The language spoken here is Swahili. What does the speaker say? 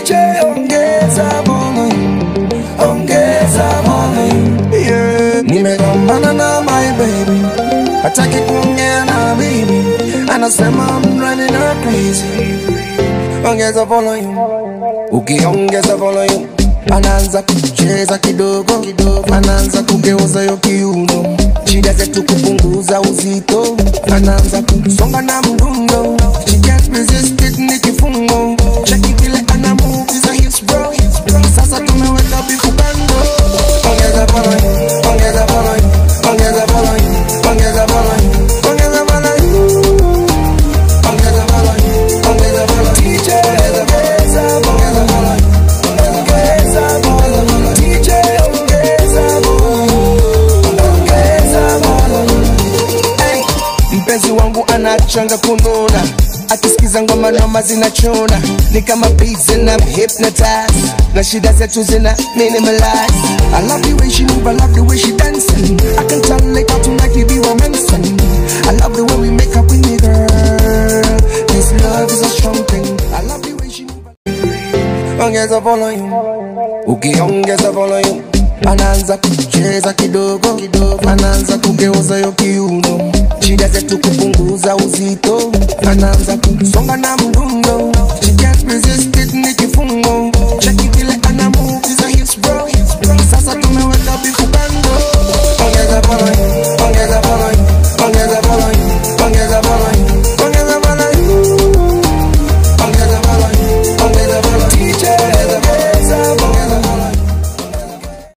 DJ ongeza volume, ongeza volume. Yeah. Nimegombana na my baby, hataki kuongea na mimi, anasema I'm running her crazy. Ongeza volume, ukiongeza volume anaanza kucheza kidogo kidogo, anaanza kugeuza yo kiuno, shida zetu kupunguza uzito, anaanza kusonga na mdundo, she can't resist it, ni kifungo, cheki vile ana move za hips bro, sasa tumeweka bifu kando, ongeza volume, ongeza volume, ongeza volume, ongeza volume, ongeza volume. Ongeza volume, ongeza volume. DJ, ongeza volume, ongeza volume. DJ, ongeza volume, ongeza volume. Hey, mpenzi wangu anachanga kununa akisikiza ngoma noma zinachuna ni kama beats and I'm hypnotized na shida zetu zina minimalize I love the way she move, I love the way she dancing I can tell later tonight we be romancing I love the way we make up with me girl This love is a strong thing I love the way she move Ongeza volume Ukiongeza volume anaanza kucheza kidogo kidogo, anaanza kugeuza yo kiuno, shida zetu kupunguza uzito, anaanza kusonga na mdundo, she can't resist it, ni kifungo,